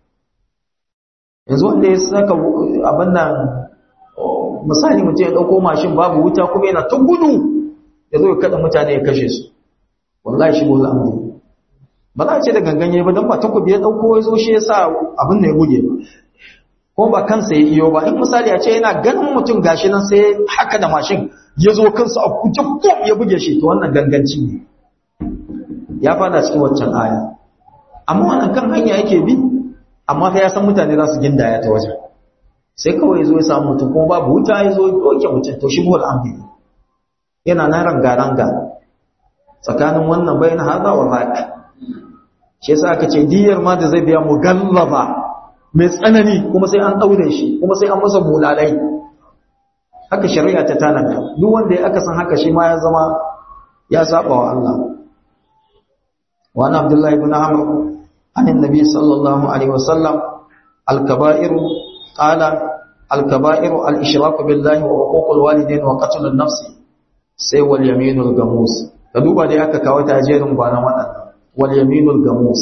yanzu wanda ya saka abin nan misali mutum ya dauko mashin babu wuta kuma yana ta gudu ya zo ya kada mutane ya kashe su wallahi shi bola amdi ba za a ce da gangan ya ba don ba takobi ya dauko ya zo shi ya sa abin da ya buge ba ko ba kansa ya iyo ba in misali a ce yana ganin mutum gashi nan sai haka da mashin ya zo kansa a kuce kom ya buge shi to wannan ganganci ne ya fada cikin waccan aya amma wannan kan hanya yake bi amma fa ya san mutane za su gindaya ta wajen sai kawai zo ya samu mutum kuma babu wuta ya zo doke mutum to shi buhul ambi yana na ranga-ranga tsakanin wannan bayan haza wa haƙi shi yasa aka ce diyar ma da zai biya mu gallaba mai tsanani kuma sai an ɗaure shi kuma sai an masa bulalai haka shari'a ta tanada duk wanda ya aka san haka shi ma ya zama ya saba wa Allah wa ana abdullahi ibn amr an annabi sallallahu alaihi wasallam al-kaba'iru qala al-kaba'iru al-ishraku billahi wa huququl walidain wa qatlun nafsi sai wal yaminul gamus ka duba dai aka kawo ta jerin gwanan waɗannan wal yaminul gamus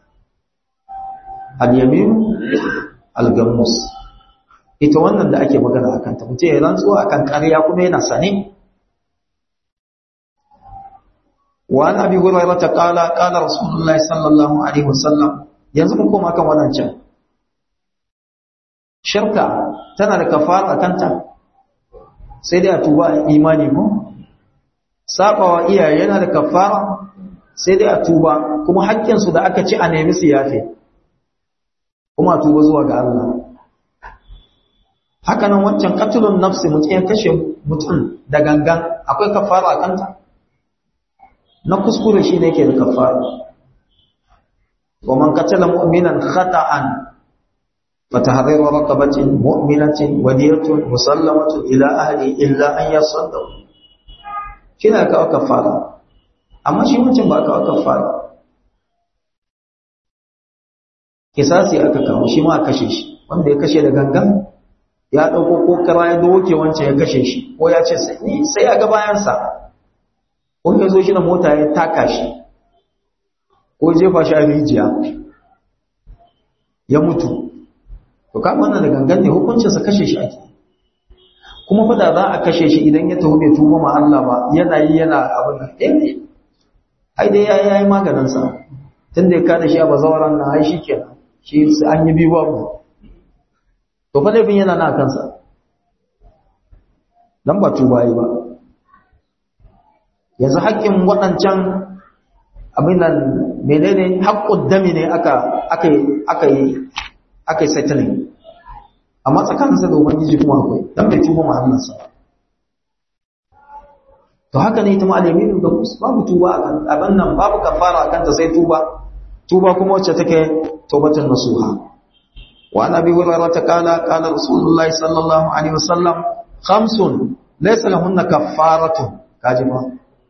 al yamin al gamus ita wannan da ake magana akan ta mutum ya rantsuwa akan ƙarya kuma yana sane wa an abi hurairah ta qala qala rasulullahi sallallahu alaihi wasallam yanzu mun koma kan wannan can shirka tana da kafara kanta sai dai a tuba imani ko sabawa iyaye yana da kafara sai dai a tuba kuma haƙƙinsu da aka ci a nemi su yafe kuma a tuba zuwa ga Allah haka nan wancan katulun nafsi mutum ya kashe mutum da gangan akwai kafara a kanta na kuskure shi ne yake da kafara wa man qatala mu'minan khata'an fatahriru raqabatin mu'minatin wadiyatun musallamatun ila ahli illa an yasaddaqu shi ne kawo kafara amma shi wancan ba kawo kafara kisasi aka kawo shi ma a kashe shi wanda ya kashe da gangan ya ɗauko ko kara ya doke wancan ya kashe shi ko ya ce sai ya ga bayansa ko ya zo shi da mota ya taka shi ko jefa shi a rijiya ya mutu to ka wannan da gangan ne hukuncinsa kashe shi ake kuma fa da za a kashe shi idan ya taho bai tuba ma Allah ba yana yi yana abin da eh ai dai yayi yayi maganin sa tunda ya kada shi a bazawaran nan ai shikenan shi an yi biyu babu to fa laifin yana na kansa dan ba tuba yi ba yanzu haƙƙin waɗancan abin nan menene haƙƙud dami ne aka aka aka yi aka yi settling amma tsakaninsa da ubangiji kuma akwai dan bai tuba mahallinsa ba to haka ne ita ma alyaminu da babu tuba akan abin nan babu kafara akan ta sai tuba tuba kuma wacce take taubatun nasuha wa an abi hurairah ta kala kala rasulullah sallallahu alaihi wasallam khamsun laysa lahunna kaffaratun kaji ba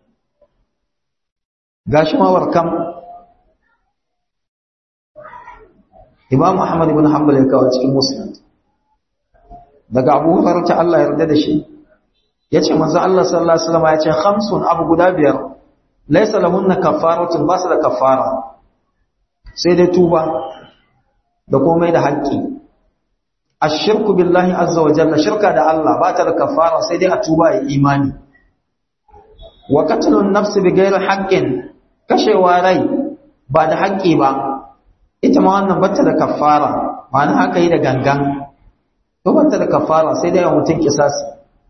gashi ma warkam imam ahmad ibn hanbal ya kawo cikin muslim daga abu hurairah ta Allah ya yarda da shi yace manzo Allah sallallahu alaihi wasallam yace khamsun abu guda biyar laysa lahunna kaffaratun ba su da kaffara sai dai tuba da komai da haƙƙi ashirku billahi azza wa jalla shirka da Allah ba ta da kaffara sai dai a tuba ya imani wa qatlun nafsi bighairi haqqin kashewa rai ba da haƙƙi ba ita ma wannan bata da kaffara ma'ana haka yi da gangan to bata da kaffara sai dai mutum kisasi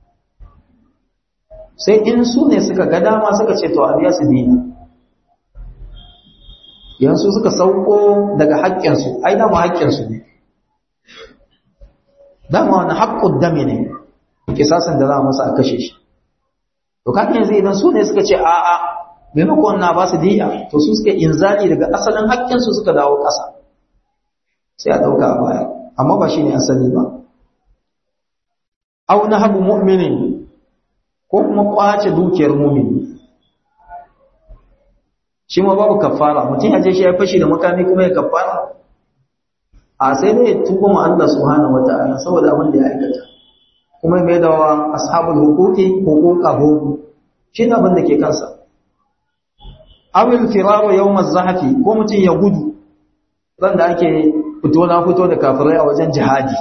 sai in su ne suka ga dama suka ce to a biya su biyu yansu suka sauko daga haƙƙinsu ai dama haƙƙinsu ne dama wani haƙƙun dame ne kisasin da za a masa a kashe shi to kan yanzu idan su ne suka ce a'a maimakon na ba su diya to su suka inzali daga asalin haƙƙinsu suka dawo ƙasa sai a ɗauka a baya amma ba shi ne asali ba au na habu mu'minin ko kuma ƙwace dukiyar mumini shi ma babu kafara mutum ya je shi ya fashi da makami kuma ya kafara a sai dai ya tuba ma Allah subhanahu wata'ala saboda abin da ya aikata kuma mai da wa ashabul huquqi huquqahu shi ne abin da ke kansa awil firaru yawm az-zahfi ko mutum ya gudu ran da ake fito na fito da kafirai a wajen jihadi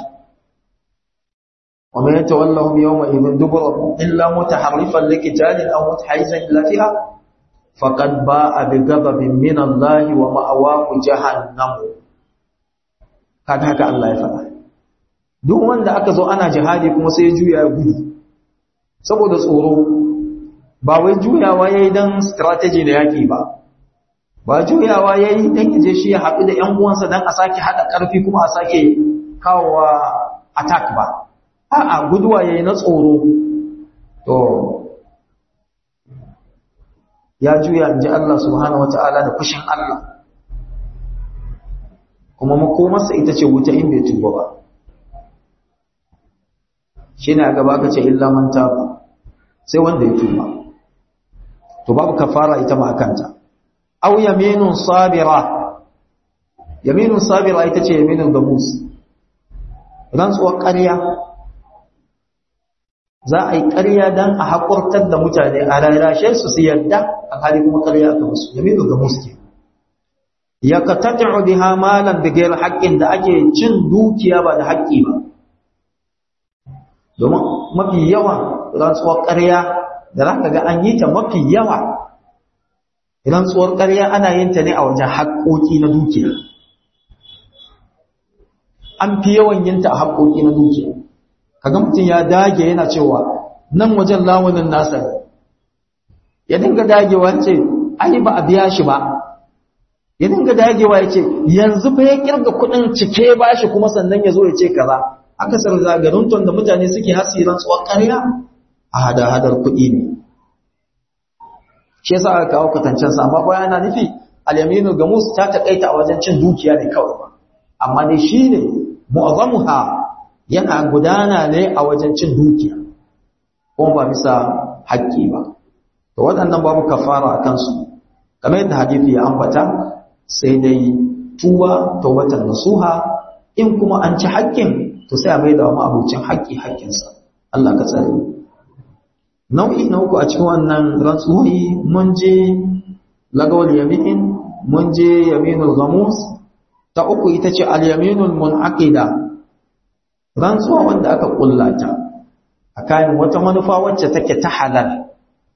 ومن يتولهم يومئذ دبره إلا متحرفا لقتال أو متحيزا إلى فئة فقد باء بغضب من الله ومأواه جهنم kaga haka Allah ya faɗa duk wanda aka zo ana jihadi kuma sai ya juya ya gudu saboda tsoro ba wai juyawa yayi dan strategy da yaki ba ba juyawa ya yi don yaje shi ya haɗu da ‘yan uwansa don a sake haɗa ƙarfi kuma a sake kawowa attack ba a'a guduwa ya yi na tsoro to ya juya in ji Allah subhanahu wata'ala da fushin Allah kuma makomarsa ita ce wuta in bai tuba ba shi ne a gaba ka ce illa man taba sai wanda ya tuba to babu kafara ita ma kanta aw yaminun sabira yaminun sabira ita ce yaminun gamus rantsuwar ƙarya za a yi ƙarya don a haƙurtar da mutane a rarrashe su su yadda alhali kuma ƙarya aka musu yaminun gamus ke ya ka tattara biha malan da gairar haƙƙin da ake cin dukiya ba da haƙƙi ba domin mafi yawan rantsuwar ƙarya da za ka ga an yi ta mafi yawa rantsuwar ƙarya ana yin ta ne a wajen haƙƙoƙi na dukiya an fi yawan yin ta a haƙƙoƙi na dukiya kaga mutum ya dage yana cewa nan wajen lamunin nasa ya dinga dagewa ce ai ba a biya shi ba ya dinga dagewa ya ce yanzu fa ya kirga kuɗin cike ba shi kuma sannan ya zo ya ce kaza akasar zagaruntun da mutane suke hasiran tsuwar ƙarya a hada-hadar kuɗi ne shi yasa aka kawo kwatancen sa amma ba yana nufi al-yaminu gamus ta takaita a wajen cin dukiya ne kawai ba amma dai shine mu'azzamuha yana gudana ne a wajen cin dukiya kuma ba bisa haƙƙi ba to waɗannan babu kafara a kansu kamar yadda hadisi ya ambata sai dai tuba tawbatan nasuha in kuma an ci haƙƙin to sai a mai da ma'abucin haƙƙi haƙƙinsa Allah ka tsare nau'i na uku a cikin wannan rantsuwoyi mun je lagawal yamin mun je yaminul gamus ta uku ita ce al-yaminul munaqida rantsuwa wanda aka kullata a kayan wata manufa wacce take ta halal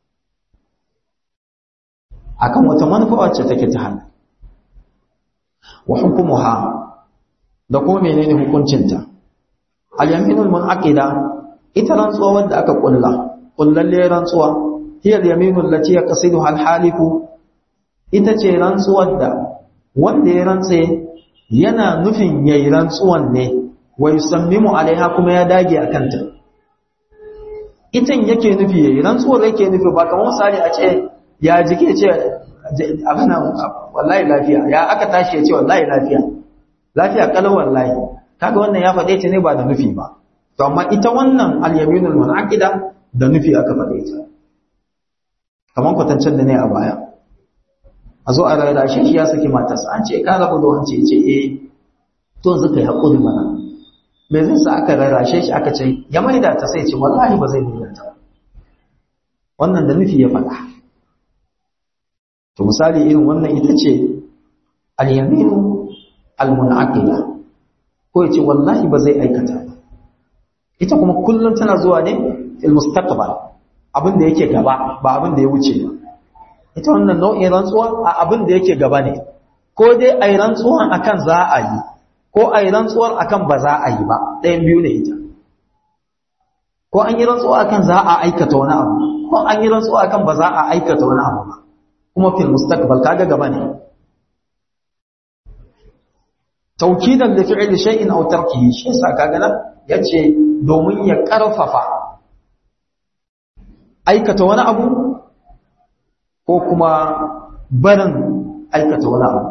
akan wata manufa wacce take ta halal wa hukumuha da kuma menene hukuncinta al-yaminul munaqida ita rantsuwa wanda aka kulla kullalle rantsuwa hiya al-yaminul lati yaqsiduha al-halifu ita ce rantsuwar da wanda ya rantse yana nufin yayi rantsuwan ne wa yusammimu alaiha kuma ya dage akan ta itan yake nufi yayi rantsuwar yake nufi ba kamar misali a ce ya jike ce abin wallahi lafiya ya aka tashi ya ce wallahi lafiya lafiya kalau wallahi kaga wannan ya faɗe ta ne ba da nufi ba to amma ita wannan al-yaminul munaqida da nufi aka faɗe ta kamar kwatancen da ne a baya a zo a rayuwa shi ya saki matarsa an ce ka rabu da wance ce eh to yanzu kai hakuri mana me zai sa aka rarrashe shi aka ce ya maida ta sai ce wallahi ba zai maida ta wannan da nufi ya faɗa to misali irin wannan ita ce al-yaminu al-munaqida ko ya ce wallahi ba zai aikata ba ita kuma kullum tana zuwa ne fil mustaqbal abin da yake gaba ba abin da ya wuce ba ita wannan nau'in rantsuwa a abin da yake gaba ne ko dai ai rantsuwan akan za a yi ko ai rantsuwar akan ba za a yi ba ɗayan biyu ne ita ko an yi rantsuwa akan za a aikata wani abu ko an yi rantsuwa akan ba za a aikata wani abu ba kuma fil mustaqbal kaga gaba ne taukidan da fi'il shay'in aw tarkihi shi yasa kaga nan yace domin ya karfafa aikata wani abu ko kuma barin aikata wani abu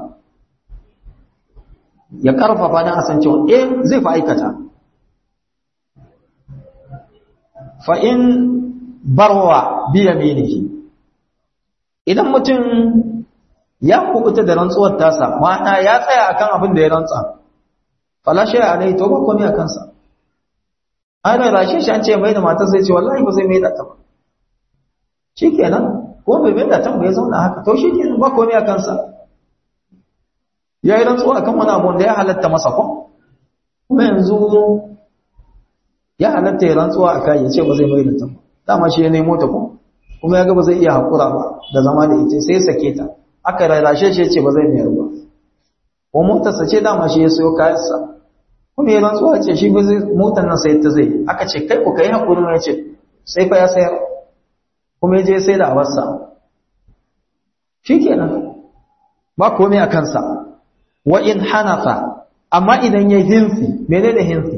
ya karfafa dan asan cewa eh zai fa aikata fa in barwa bi yaminihi idan mutum ya kubuta da rantsuwar tasa ma'ana ya tsaya akan abin da ya rantsa fala shay alai to ba komai akan sa ai da rashe shi an ce mai da matar sai ce wallahi ba zai mai da ta ba shikenan ko bai mai da ta ba ya zauna haka to shikenan ba komai akan sa ya yi rantsuwa akan wani abu da ya halatta masa ko kuma yanzu ya halatta ya rantsuwa akan ya ce ba zai mai da ta ba dama shi ya nemo ta ko kuma ya ga ba zai iya haƙura ba da zama da ita sai sake ta aka rarrashe shi ce ba zai mayar ba ko motarsa ce dama shi ya sayo kayansa kuma ya rantsuwa ce shi ba zai motar nan sai ta zai aka ce kai ku kai haƙuri ya ce sai fa ya sayar kuma ya je sai da awarsa shi kenan ba komai a kansa wa in hanafa amma idan ya hinsi menene hinsi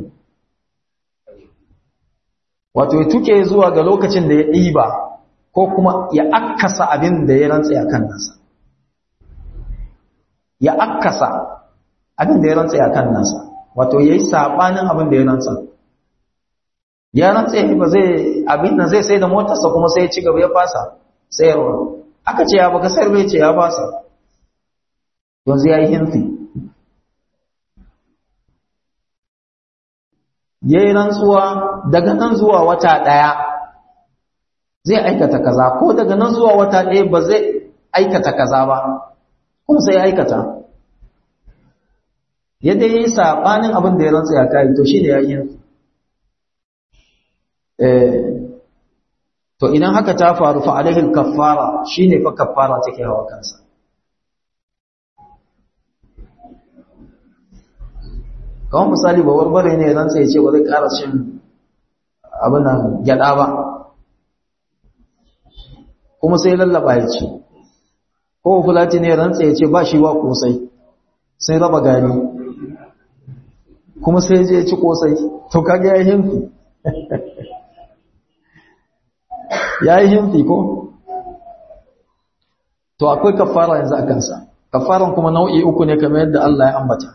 wato ya tuke zuwa ga lokacin da ya ɗiba ko kuma ya akkasa abin da ya rantsa a kan nasa ya akkasa abin da ya rantsa a kan nasa wato ya yi saɓanin abin da ya rantsa ya rantsa ba zai abin nan zai sai da motarsa kuma sai ya ci gaba ya fasa sayarwa aka ce ya baka sayar bai ce ya fasa yanzu ya yi hinsi ya yi rantsuwa daga nan zuwa wata ɗaya zai aikata kaza ko daga nan zuwa wata ɗaya ba zai aikata kaza ba kuma sai aikata yadda ya yi saɓanin abin da ya rantsa ya kayi to shi ne ya yi to idan haka ta faru fa alaihil kaffara shine fa kaffara take hawa kansa kawai misali ba warbare ne ran sai ce ba zai ƙara cin abin nan gyada ba kuma sai lallaba ya ce ko fulati ne ran sai ce ba shi ba kosai sai raba gari kuma sai je ci kosai to kaga ya himfi ya yi himfi ko to akwai kafara yanzu a kansa kafaran kuma nau'i uku ne kamar yadda Allah ya ambata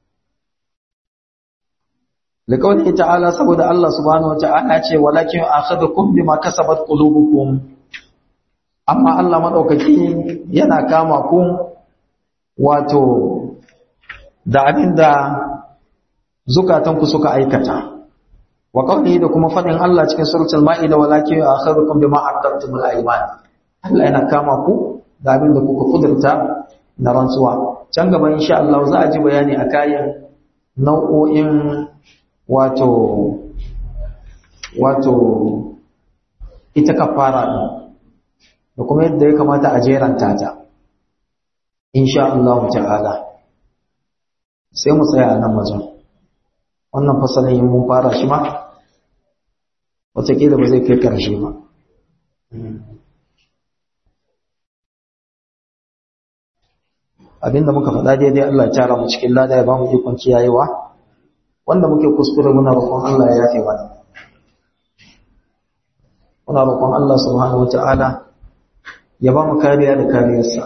liqawli ta'ala saboda Allah subhanahu wata'ala ce walakin akhadhukum bima kasabat qulubukum amma Allah madaukaki yana kama ku wato da abinda zukatanku suka aikata wa qawlihi da kuma fadin Allah cikin suratul maida walakin akhadhukum bima aqadtumul ayman Allah yana kama ku da abinda kuka kudurta na rantsuwa can gaba insha Allah za a ji bayani a kayan nau'o'in wato wato ita kafara din da kuma yadda ya kamata a jeranta ta insha Allah ta'ala sai mu tsaya a nan wajen wannan fasalin mun fara shi ma wataƙila ba zai kai ƙarshe ba abinda muka faɗa daidai Allah ya tara mu cikin lada ya ba mu ikon kiyayewa wanda muke kuskure muna roƙon Allah ya yafe mana muna roƙon Allah subhanahu wata'ala ya ba mu kariya da kariyarsa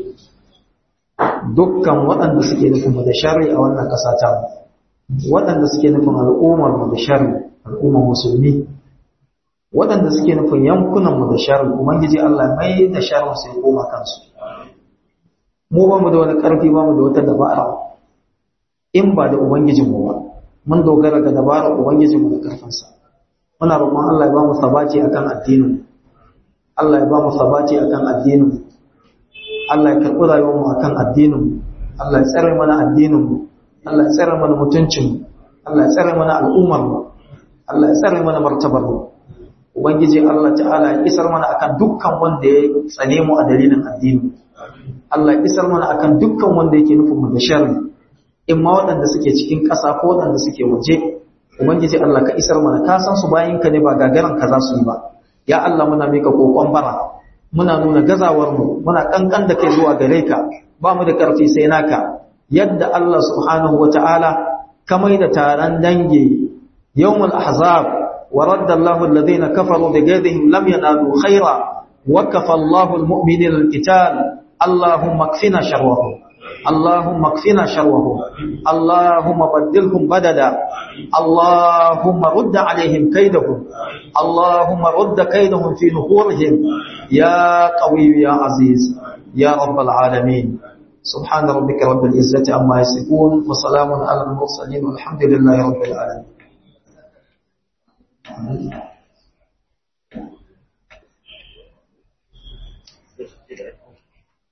dukkan waɗanda suke nufin mu da sharri a wannan ƙasa ta mu waɗanda suke nufin al'ummar mu da sharri al'ummar musulmi waɗanda suke nufin yankunan mu da sharri ubangiji Allah mai da sharrin sai koma kansu mu ba mu da wani ƙarfi ba mu da wata dabara in ba da ubangijinmu ba mun dogara ga dabarar ubangijinmu da ƙarfinsa muna roƙon Allah ya ba mu sabaci akan addinin Allah ya ba mu sabaci akan addinin Allah ya karɓi rayuwarmu akan addinin Allah ya tsare mana addinin mu Allah ya tsare mana mutuncin mu Allah ya tsare mana al'ummar mu Allah ya tsare mana martabar mu ubangiji Allah ta'ala ya isar mana akan dukkan wanda ya tsane mu a dalilin addini Allah ya isar mana akan dukkan wanda yake nufin mu da sharri in ma waɗanda suke cikin ƙasa ko waɗanda suke waje ubangiji Allah ka isar mana ka san su bayin ka ne ba gagaran ka za su yi ba ya Allah muna mika kokon bara muna nuna gazawar mu muna kankan da kai zuwa gare ka ba mu da karfi sai naka yadda Allah subhanahu wataala ka mai da taron dangi yawmul ahzab wa radda Allahu alladhina kafaru bi ghadihim lam yanalu khaira wa kafa Allahu almu'minina alqital Allahumma kfina sharrahum اللهم اكفنا شرهم اللهم بدلهم بددا اللهم رد عليهم كيدهم اللهم رد كيدهم في نحورهم يا قوي يا عزيز يا رب العالمين سبحان ربك رب العزة عما يصفون وسلام على المرسلين والحمد لله رب العالمين